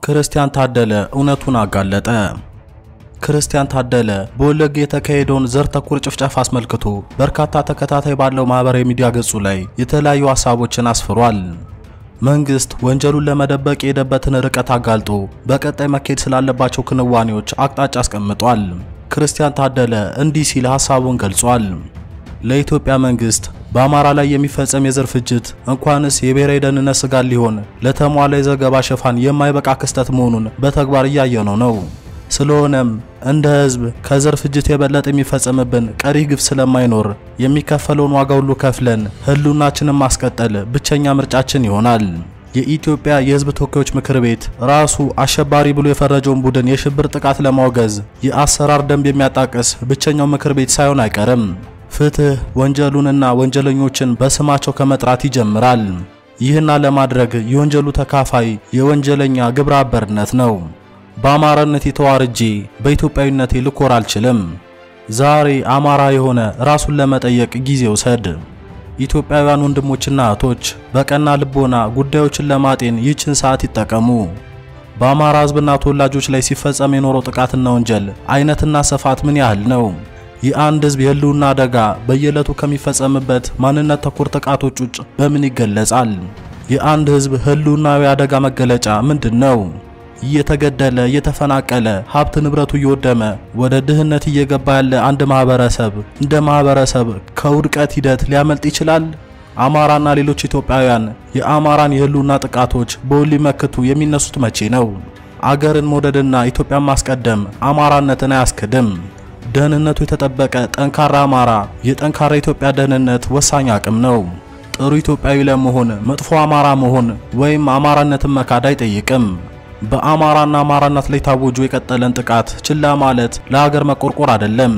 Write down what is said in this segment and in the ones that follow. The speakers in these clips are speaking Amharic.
ክርስቲያን ታደለ እውነቱን አጋለጠ። ክርስቲያን ታደለ በወለጋ የተካሄደውን ዘር ተኮር ጭፍጨፋ አስመልክቶ በርካታ ተከታታይ ባለው ማህበራዊ ሚዲያ ገጹ ላይ የተለያዩ ሀሳቦችን አስፍሯል። መንግስት ወንጀሉን ለመደበቅ የሄደበትን ርቀት አጋልጦ በቀጣይ መካሄድ ስላለባቸው ክንዋኔዎች አቅጣጫ አስቀምጧል። ክርስቲያን ታደለ እንዲህ ሲል ሀሳቡን ገልጿል። ለኢትዮጵያ መንግስት በአማራ ላይ የሚፈጸም የዘር ፍጅት እንኳንስ የብሔራዊ ደህንነት ስጋት ሊሆን ለተሟላ የዘገባ ሽፋን የማይበቃ ክስተት መሆኑን በተግባር እያየነው ነው። ስለሆነም እንደ ህዝብ ከዘር ፍጅት የበለጠ የሚፈጸምብን ቀሪ ግፍ ስለማይኖር የሚከፈለውን ዋጋ ሁሉ ከፍለን ህልውናችንን ማስቀጠል ብቸኛ ምርጫችን ይሆናል። የኢትዮጵያ የህዝብ ተወካዮች ምክር ቤት ራሱ አሸባሪ ብሎ የፈረጀውን ቡድን የሽብር ጥቃት ለማውገዝ የአሰራር ደንብ የሚያጣቅስ ብቸኛው ምክር ቤት ሳይሆን አይቀርም። ፍትህ ወንጀሉንና ወንጀለኞችን በስማቸው ከመጥራት ይጀምራል። ይህና ለማድረግ የወንጀሉ ተካፋይ የወንጀለኛ ግብረ አበርነት ነው። በአማራነት የተዋርጄ በኢትዮጵያዊነቴ ልኮር አልችልም። ዛሬ አማራ የሆነ ራሱን ለመጠየቅ ጊዜ ውሰድ። ኢትዮጵያውያን ወንድሞችና እህቶች በቀና ልቦና ጉዳዮችን ለማጤን ይህችን ሰዓት ይጠቀሙ። በአማራ ህዝብና ተወላጆች ላይ ሲፈጸም የኖረው ጥቃትና ወንጀል አይነትና ስፋት ምን ያህል ነው? የአንድ ህዝብ የህልውና አደጋ በየዕለቱ ከሚፈጸምበት ማንነት ተኮር ጥቃቶች ውጭ በምን ይገለጻል? የአንድ ህዝብ ህልውናዊ አደጋ መገለጫ ምንድን ነው? እየተገደለ እየተፈናቀለ ሀብት ንብረቱ እየወደመ ወደ ድህነት እየገባ ያለ አንድ ማህበረሰብ እንደ ማህበረሰብ ከውድቀት ሂደት ሊያመልጥ ይችላል? አማራና ሌሎች ኢትዮጵያውያን የአማራን የህልውና ጥቃቶች በውል ሊመክቱ የሚነሱት መቼ ነው? አገርን መውደድና ኢትዮጵያን ማስቀደም አማራነትን አያስክድም። ደህንነቱ የተጠበቀ ጠንካራ አማራ የጠንካራ ኢትዮጵያ ደህንነት ወሳኝ አቅም ነው። ጥሩ ኢትዮጵያዊ ለመሆን መጥፎ አማራ መሆን ወይም አማራነትን መካድ አይጠይቅም። በአማራና አማራነት ላይ ታውጆ የቀጠለን ጥቃት ችላ ማለት ለሀገር መቆርቆር አይደለም።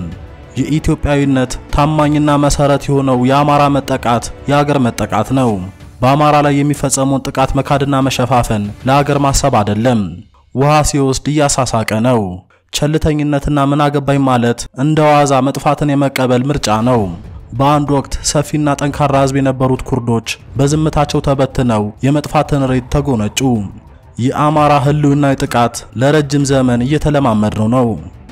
የኢትዮጵያዊነት ታማኝና መሰረት የሆነው የአማራ መጠቃት የሀገር መጠቃት ነው። በአማራ ላይ የሚፈጸመውን ጥቃት መካድና መሸፋፈን ለሀገር ማሰብ አይደለም። ውሃ ሲወስድ እያሳሳቀ ነው። ቸልተኝነትና ምን አገባኝ ማለት እንደ ዋዛ መጥፋትን የመቀበል ምርጫ ነው። በአንድ ወቅት ሰፊና ጠንካራ ህዝብ የነበሩት ኩርዶች በዝምታቸው ተበትነው የመጥፋትን ሬት ተጎነጩ። የአማራ ህልውናዊ ጥቃት ለረጅም ዘመን እየተለማመድነው ነው።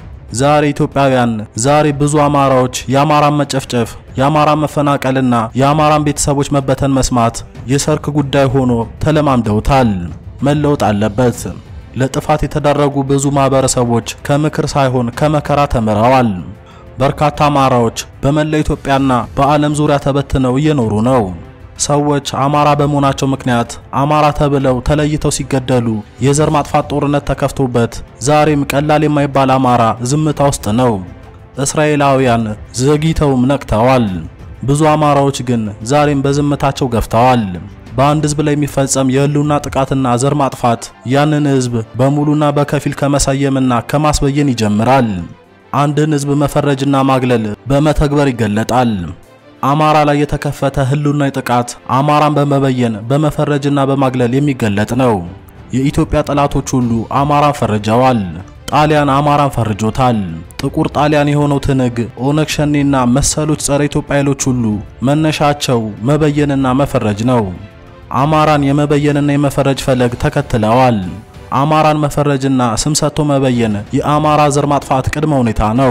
ዛሬ ኢትዮጵያውያን፣ ዛሬ ብዙ አማራዎች የአማራን መጨፍጨፍ፣ የአማራን መፈናቀልና የአማራን ቤተሰቦች መበተን መስማት የሰርክ ጉዳይ ሆኖ ተለማምደውታል። መለወጥ አለበት። ለጥፋት የተዳረጉ ብዙ ማህበረሰቦች ከምክር ሳይሆን ከመከራ ተምረዋል። በርካታ አማራዎች በመላ ኢትዮጵያና በዓለም ዙሪያ ተበትነው እየኖሩ ነው። ሰዎች አማራ በመሆናቸው ምክንያት አማራ ተብለው ተለይተው ሲገደሉ የዘር ማጥፋት ጦርነት ተከፍቶበት ዛሬም ቀላል የማይባል አማራ ዝምታ ውስጥ ነው። እስራኤላውያን ዘግይተውም ነቅተዋል። ብዙ አማራዎች ግን ዛሬም በዝምታቸው ገፍተዋል። በአንድ ህዝብ ላይ የሚፈጸም የህልውና ጥቃትና ዘር ማጥፋት ያንን ህዝብ በሙሉና በከፊል ከመሰየምና ከማስበየን ይጀምራል። አንድን ህዝብ መፈረጅና ማግለል በመተግበር ይገለጣል። አማራ ላይ የተከፈተ ህልውናዊ ጥቃት አማራን በመበየን በመፈረጅና በማግለል የሚገለጥ ነው። የኢትዮጵያ ጠላቶች ሁሉ አማራን ፈርጀዋል። ጣሊያን አማራን ፈርጆታል። ጥቁር ጣሊያን የሆነው ትንግ፣ ኦነግ ሸኔና መሰሎች ጸረ ኢትዮጵያ ኃይሎች ሁሉ መነሻቸው መበየንና መፈረጅ ነው። አማራን የመበየንና የመፈረጅ ፈለግ ተከትለዋል። አማራን መፈረጅና ስም ሰጥቶ መበየን የአማራ ዘር ማጥፋት ቅድመ ሁኔታ ነው።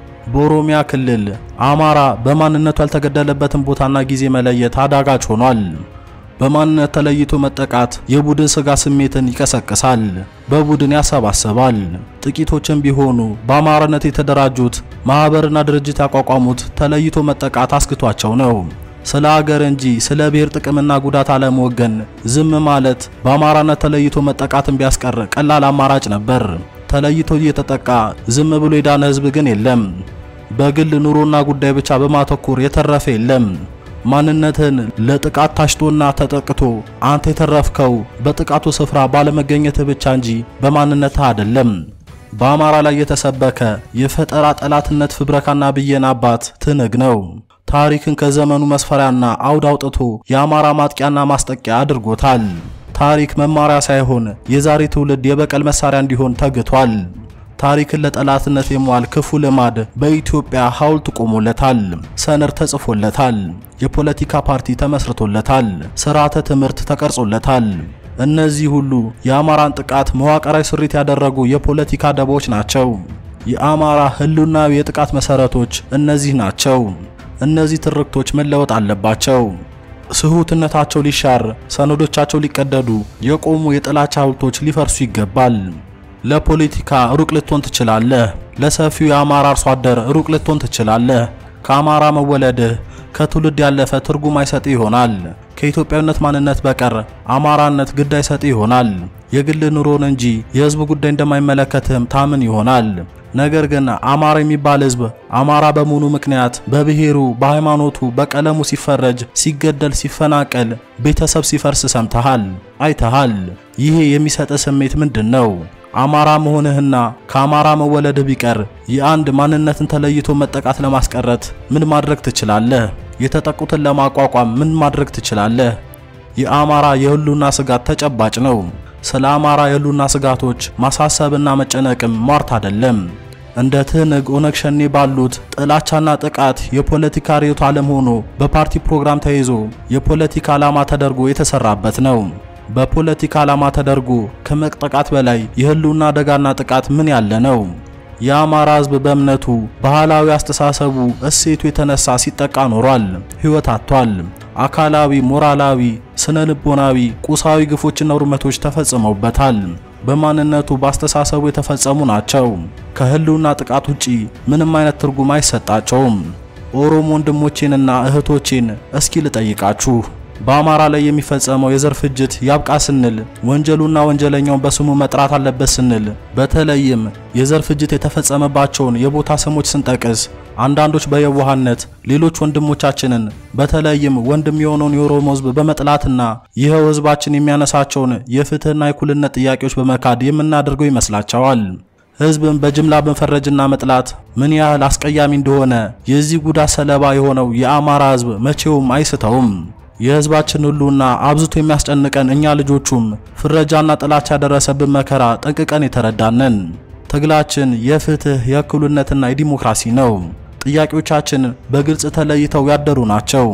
በኦሮሚያ ክልል አማራ በማንነቱ ያልተገደለበትን ቦታና ጊዜ መለየት አዳጋች ሆኗል። በማንነት ተለይቶ መጠቃት የቡድን ስጋ ስሜትን ይቀሰቅሳል፣ በቡድን ያሰባስባል። ጥቂቶችም ቢሆኑ በአማራነት የተደራጁት ማህበርና ድርጅት ያቋቋሙት ተለይቶ መጠቃት አስክቷቸው ነው። ስለ ሀገር እንጂ ስለ ብሔር ጥቅምና ጉዳት አለመወገን ዝም ማለት በአማራነት ተለይቶ መጠቃትን ቢያስቀር ቀላል አማራጭ ነበር። ተለይቶ እየተጠቃ ዝም ብሎ የዳነ ህዝብ ግን የለም። በግል ኑሮና ጉዳይ ብቻ በማተኮር የተረፈ የለም። ማንነትን ለጥቃት ታሽቶና ተጠቅቶ አንተ የተረፍከው በጥቃቱ ስፍራ ባለመገኘትህ ብቻ እንጂ በማንነትህ አይደለም። በአማራ ላይ የተሰበከ የፈጠራ ጠላትነት ፍብረካና ብየን አባት ትንግ ነው። ታሪክን ከዘመኑ መስፈሪያና አውድ አውጥቶ የአማራ ማጥቂያና ማስጠቂያ አድርጎታል። ታሪክ መማሪያ ሳይሆን የዛሬ ትውልድ የበቀል መሳሪያ እንዲሆን ተግቷል። ታሪክን ለጠላትነት የመዋል ክፉ ልማድ በኢትዮጵያ ሐውልት ቆሞለታል፣ ሰነድ ተጽፎለታል፣ የፖለቲካ ፓርቲ ተመስርቶለታል፣ ስርዓተ ትምህርት ተቀርጾለታል። እነዚህ ሁሉ የአማራን ጥቃት መዋቅራዊ ስሪት ያደረጉ የፖለቲካ ደቦች ናቸው። የአማራ ህልውናዊ የጥቃት መሰረቶች እነዚህ ናቸው። እነዚህ ትርክቶች መለወጥ አለባቸው። ስሁትነታቸው ሊሻር፣ ሰነዶቻቸው ሊቀደዱ፣ የቆሙ የጥላቻ ሐውልቶች ሊፈርሱ ይገባል። ለፖለቲካ ሩቅ ልትሆን ትችላለህ። ለሰፊው የአማራ አርሶ አደር ሩቅ ልትሆን ትችላለህ። ከአማራ መወለድህ ከትውልድ ያለፈ ትርጉም አይሰጥ ይሆናል። ከኢትዮጵያዊነት ማንነት በቀር አማራነት ግድ አይሰጥ ይሆናል። የግል ኑሮን እንጂ የህዝብ ጉዳይ እንደማይመለከትህም ታምን ይሆናል። ነገር ግን አማራ የሚባል ህዝብ አማራ በመሆኑ ምክንያት በብሔሩ፣ በሃይማኖቱ፣ በቀለሙ ሲፈረጅ፣ ሲገደል፣ ሲፈናቀል፣ ቤተሰብ ሲፈርስ ሰምተሃል፣ አይተሃል። ይሄ የሚሰጥ ስሜት ምንድን ነው? አማራ መሆንህና ከአማራ መወለድህ ቢቀር የአንድ ማንነትን ተለይቶ መጠቃት ለማስቀረት ምን ማድረግ ትችላለህ? የተጠቁትን ለማቋቋም ምን ማድረግ ትችላለህ? የአማራ የህልውና ስጋት ተጨባጭ ነው። ስለ አማራ የህልውና ስጋቶች ማሳሰብና መጨነቅም ሟርት አይደለም። እንደ ትህነግ፣ ኦነግ ሸኔ ባሉት ጥላቻና ጥቃት የፖለቲካ ርዕዮተ ዓለም ሆኖ በፓርቲ ፕሮግራም ተይዞ የፖለቲካ ዓላማ ተደርጎ የተሰራበት ነው። በፖለቲካ ዓላማ ተደርጎ ከመጠቃት በላይ የህልውና አደጋና ጥቃት ምን ያለ ነው? የአማራ ህዝብ በእምነቱ፣ ባህላዊ አስተሳሰቡ፣ እሴቱ የተነሳ ሲጠቃ ኖሯል። ህይወት አጥቷል። አካላዊ፣ ሞራላዊ፣ ስነ ልቦናዊ፣ ቁሳዊ ግፎችና ውድመቶች ተፈጽመውበታል። በማንነቱ በአስተሳሰቡ የተፈጸሙ ናቸው። ከህልውና ጥቃት ውጪ ምንም አይነት ትርጉም አይሰጣቸውም። ኦሮሞ ወንድሞቼንና እህቶቼን እስኪ ልጠይቃችሁ በአማራ ላይ የሚፈጸመው የዘር ፍጅት ያብቃ ስንል ወንጀሉና ወንጀለኛውን በስሙ መጥራት አለበት ስንል በተለይም የዘር ፍጅት የተፈጸመባቸውን የቦታ ስሞች ስንጠቅስ አንዳንዶች በየዋህነት ሌሎች ወንድሞቻችንን በተለይም ወንድም የሆነውን የኦሮሞ ህዝብ በመጥላትና ይኸው ህዝባችን የሚያነሳቸውን የፍትህና የእኩልነት ጥያቄዎች በመካድ የምናደርገው ይመስላቸዋል። ህዝብን በጅምላ መፈረጅና መጥላት ምን ያህል አስቀያሚ እንደሆነ የዚህ ጉዳት ሰለባ የሆነው የአማራ ህዝብ መቼውም አይስተውም። የህዝባችን ሁሉና አብዝቶ የሚያስጨንቀን እኛ ልጆቹም ፍረጃና ጥላቻ ያደረሰብን መከራ ጠንቅቀን የተረዳነን። ትግላችን የፍትህ የእኩልነትና የዲሞክራሲ ነው። ጥያቄዎቻችን በግልጽ ተለይተው ያደሩ ናቸው።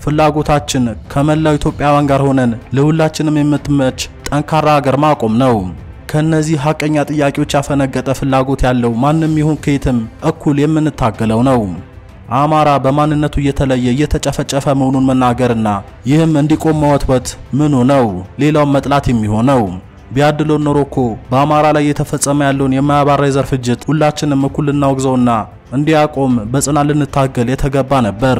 ፍላጎታችን ከመላው ኢትዮጵያውያን ጋር ሆነን ለሁላችንም የምትመች ጠንካራ ሀገር ማቆም ነው። ከነዚህ ሀቀኛ ጥያቄዎች ያፈነገጠ ፍላጎት ያለው ማንም ይሁን ከየትም እኩል የምንታገለው ነው። አማራ በማንነቱ እየተለየ እየተጨፈጨፈ መሆኑን መናገርና ይህም እንዲቆም መወትወት ምኑ ነው ሌላውን መጥላት የሚሆነው? ቢያድሎን ኖሮ እኮ በአማራ ላይ እየተፈጸመ ያለውን የማያባራ የዘር ፍጅት ሁላችንም እኩል ልናወግዘውና እንዲያቆም በጽናት ልንታገል የተገባ ነበር።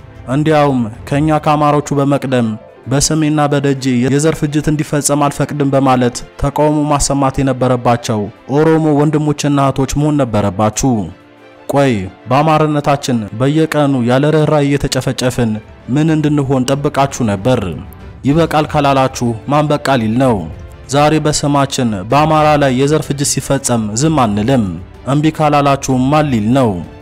እንዲያውም ከኛ ከአማሮቹ በመቅደም በስሜና በደጄ የዘር ፍጅት እንዲፈጸም አልፈቅድም በማለት ተቃውሞ ማሰማት የነበረባቸው ኦሮሞ ወንድሞችና እህቶች መሆን ነበረባችሁ። ቆይ በአማራነታችን በየቀኑ ያለ ርኅራኄ እየተጨፈጨፍን ምን እንድንሆን ጠብቃችሁ ነበር? ይበቃል ካላላችሁ ማን በቃ ሊል ነው? ዛሬ በስማችን በአማራ ላይ የዘር ፍጅት ሲፈጸም ዝም አንልም። እምቢ ካላላችሁ ማን ሊል ነው?